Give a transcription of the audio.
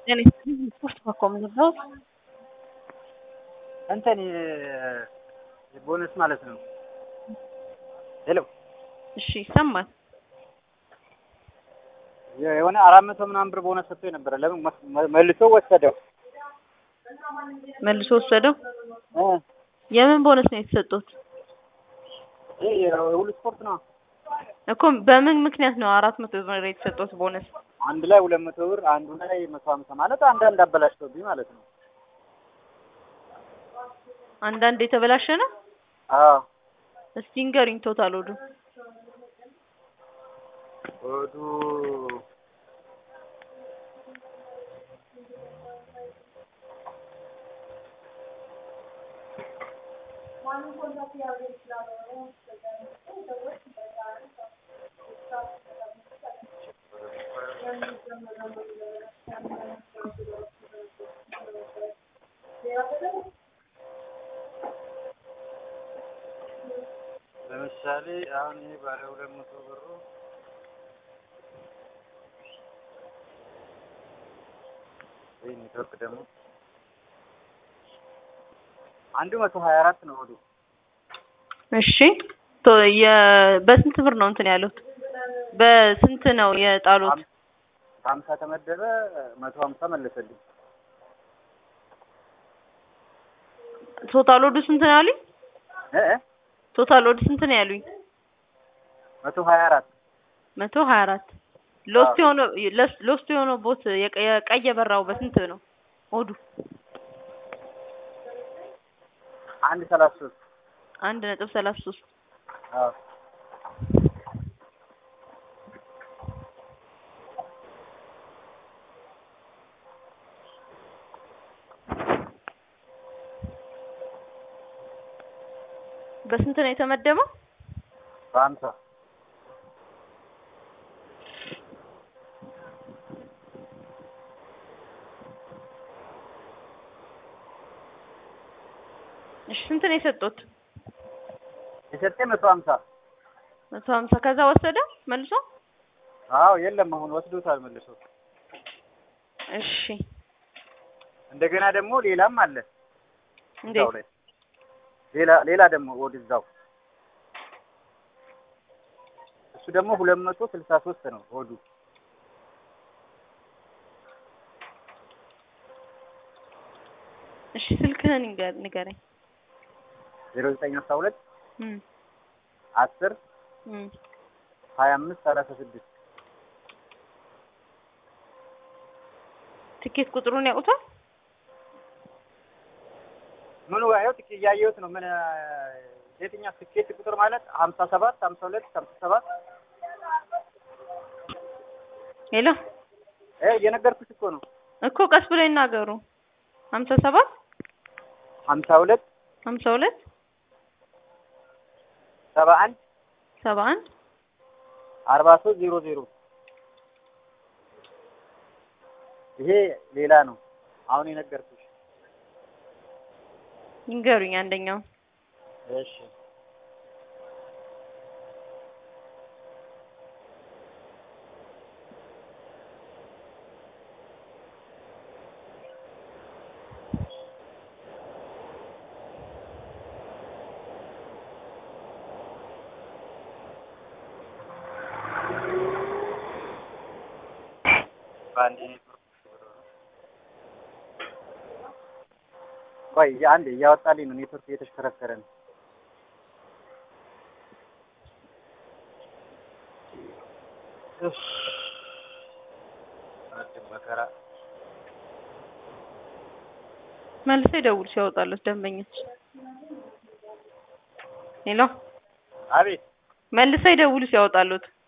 ስፖርት ማቆም ነበር እንትን ቦነስ ማለት ነው። ሄሎ እሺ ይሰማል። የሆነ አራት መቶ ምናምን ብር ቦነስ ሰጥቶ የነበረ ለምን መ- መልሶ ወሰደው? መልሶ ወሰደው። እ የምን ቦነስ ነው የተሰጡት? ይሄ የሁሉ ስፖርት ነው። እኮ በምን ምክንያት ነው አራት መቶ ብር የተሰጡት ቦነስ? አንድ ላይ ሁለት መቶ ብር አንዱ ላይ መቶ ሀምሳ ማለት አንዳንድ አበላሽቶብኝ ማለት ነው። አንዳንድ የተበላሸ ነው። አዎ እስቲ ንገሪኝ ቶታል ወዱ ወዱ ለምሳሌ አሁን ይሄ ባለ ሁለት መቶ ብሩ ወይ ኔትወርክ ደግሞ አንዱ መቶ ሀያ አራት ነው ወዱ እሺ ቶ የ በስንት ብር ነው እንትን ያሉት? በስንት ነው የጣሉት? ሀምሳ ተመደበ መቶ ሀምሳ መለሰልኝ። ቶታል ወዱ ስንት ነው ያሉኝ? እ እ ቶታል ወዱ ስንት ነው ያሉኝ? መቶ ሀያ አራት መቶ ሀያ አራት ሎስት የሆነው ለስ- ሎስት የሆነው ቦት የቀ- የቀይ የበራው በስንት ነው ወዱ? አንድ ሰላሳ ሶስት አንድ ነጥብ ሰላሳ ሶስት አዎ በስንት ነው የተመደበው? በሀምሳ እሺ ስንት ነው የሰጡት? የሰጠኝ መቶ ሀምሳ መቶ ሀምሳ ከዛ ወሰደ መልሶ? አዎ የለም አሁን ወስዶታል መልሶ። እሺ እንደገና ደግሞ ሌላም አለ እዛው እንዴት? ላይ ሌላ ሌላ ደግሞ ወደዛው እሱ ደግሞ ሁለት መቶ ስልሳ ሶስት ነው ሆዱ እሺ ስልክህን ንገ- ንገረኝ። ዜሮ ዘጠኝ አስራ ሁለት እም አስር እም ሀያ አምስት ሰላሳ ስድስት ትኬት ቁጥሩን ያውቁታል? ምኑ ያው ትኬት እያየሁት ነው ምን የትኛው ትኬት ቁጥር ማለት ሀምሳ ሰባት ሀምሳ ሁለት ሀምሳ ሰባት ሄሎ እ እየነገርኩሽ እኮ ነው እኮ ቀስ ብለው ይናገሩ። ሀምሳ ሰባት ሀምሳ ሁለት ሀምሳ ሁለት ሰባ አንድ ሰባ አንድ አርባ ሶስት ዜሮ ዜሮ ይሄ ሌላ ነው አሁን የነገርኩሽ ይንገሩኝ አንደኛው እሺ በአንድ ቆይ አንዴ እያወጣልኝ ነው ኔትወርክ እየተሽከረከረ ነው እፍ ረጅም መከራ መልሰው ይደውሉ ሲያወጣሉት ደንበኞች። ሄሎ አቤት መልሰው ይደውሉ ሲያወጣሉት